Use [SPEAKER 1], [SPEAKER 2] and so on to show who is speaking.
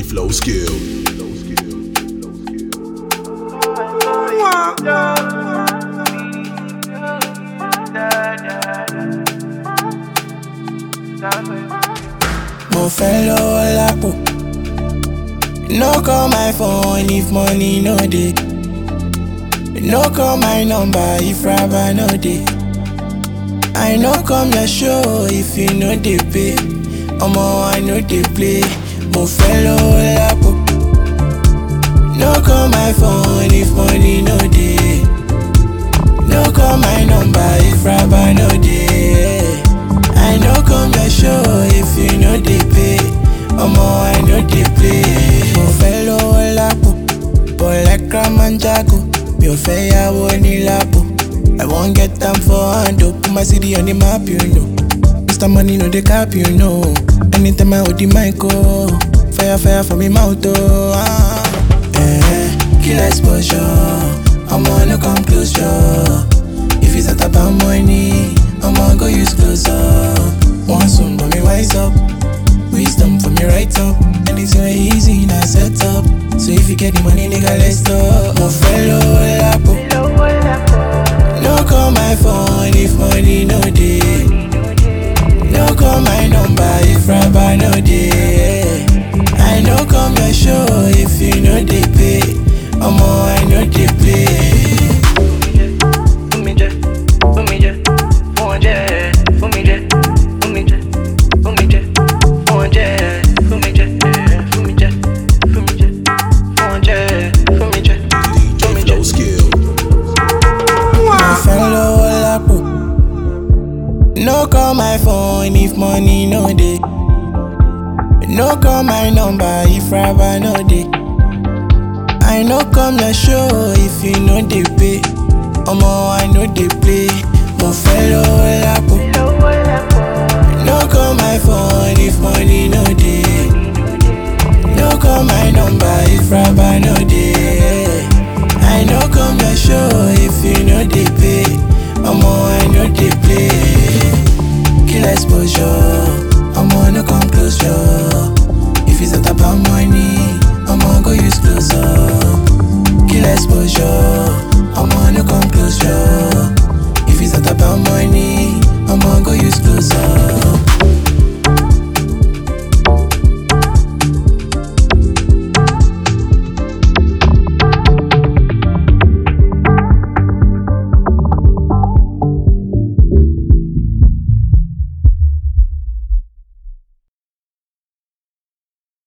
[SPEAKER 1] flow skill.
[SPEAKER 2] Mo fẹ́ lọ́wọ́ lápò. No call my phone if money no dey. No call my number if rubber no dey. I no come your show if you no dey pay. Omo I no dey play. Mo fẹ́ lọ́wọ́ lápò. No call my phone if money no dey. No call my number if rubber no dey. I no come your show if you no dey pay. Omo I no dey play. Mo fẹ́ lọ́wọ́ lápò. But like Ramanjago, mi ò fẹ́ yàwó ní lápò. I wan get am for hand o, put my city on the map you know. Mr. Money no dey cap you know. Anytime I hold the mic oh, fire fire for me mouth oh. Ah. Eh, kill exposure, Omo no come close your. If it's not about money, I'ma go use close up. Want some, but me wise up. Wisdom for me right up. Anything way easy, now set up. So if you get the money, nigga, let's talk. Mo fellow lapo. No call my phone if money no dey. No call my number if rubber no dey. I no come your show if you no dey pay. Omo, I no dey play.
[SPEAKER 3] Fún mi jẹ, fún mi jẹ, fún wọn jẹ, fún mi jẹ, fún mi jẹ, fún mi jẹ, fún wọn jẹ, fún mi jẹ, fún mi jẹ, fún mi jẹ, fún wọn jẹ, fún mi jẹ, fún mi
[SPEAKER 1] DJ
[SPEAKER 3] jẹ.
[SPEAKER 1] flow skill.
[SPEAKER 2] My fellow lapo. No call my phone if money no dey. No call my number if rubber no dey. I no come your show if you no dey pay. Omo I no dey play. Mo fellow lapo. No call my phone if money no dey. No call my number if rubber no dey. I no come your show if you no dey pay. Omo I no dey play. Kill exposure.